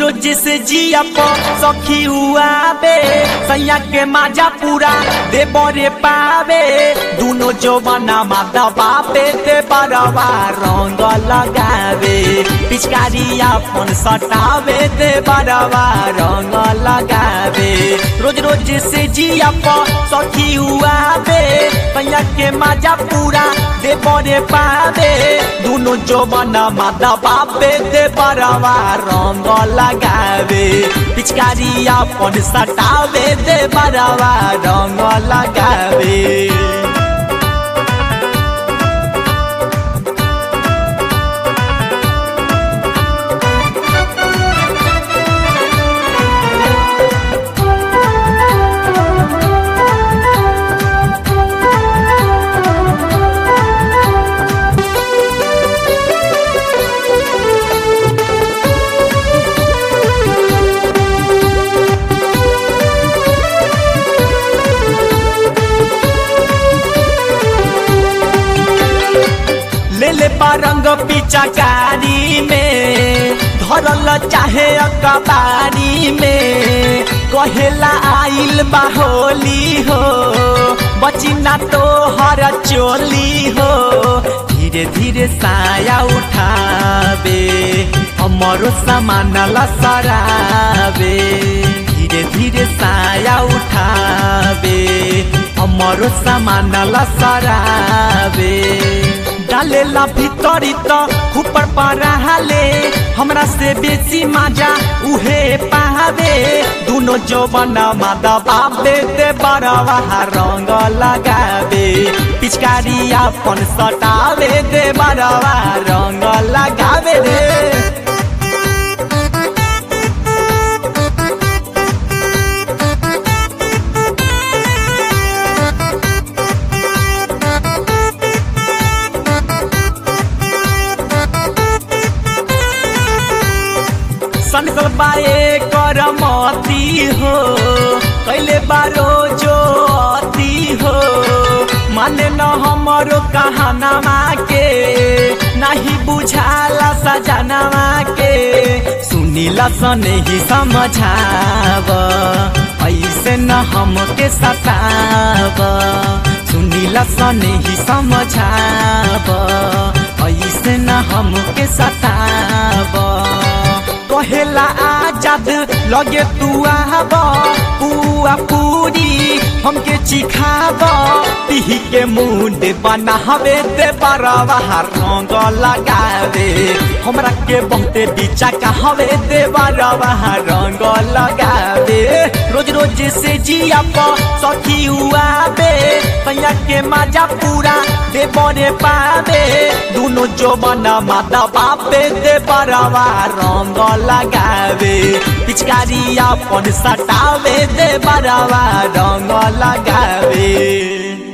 रोज से जिया प सखी हुआबे सैया के माजा पूरा दे बरे पावे दुनो जो बना माता बापे ते बरवा रंग लगावे पिचकारी अपन सटावे ते बरवा रंग लगावे रोज रोज से जिया प सखी हुआबे सैया के माजा पूरा दे बरे पावे दुनो जो बना माता बापे ते बरवा रंग लगावे पिचकारी अपन सटावे दे बरवा रंग लगावे ले ले रंग पिचकारी में धरल चाहे अकबारी में कहेला आइल बाहोली हो बची ना तो हर चोली हो धीरे धीरे साया उठावे हमारो सामान लसरावे धीरे धीरे साया उठावे हमारो सामान लसरावे डालेला भीतरी त ऊपर पराले हमरा से बेसी मजा उहे पावे दुनो जवन मादा बाबे ते बरवा रंग लगावे पिचकारी अपन सटावे दे बरवा रंग लगावे रे सनकल बाए करमती हो कैले बारो जो अति हो माने न हमरो कहानामा के नहीं बुझाला सजनामा के सुनीला सने ही समझाव ऐसे न हमके सताव सुनीला सने ही समझाव ऐसे न हमके सताव कहेला आजाद लगे तू आब पुआ पूरी हमके चिखाब पीही के मुंड बनावे दे बरवा रंग लगावे हमरा के बहुते बीचा कहवे दे बरवा रंग लगावे रोज रोज से जिया प सखी हुआबे पैया के मजा पूरा दे बने पावे दुनो जो बना माता बापे दे बरवा रंग लगावे पिचकारी अपन सटावे दे बरवा रंग लगावे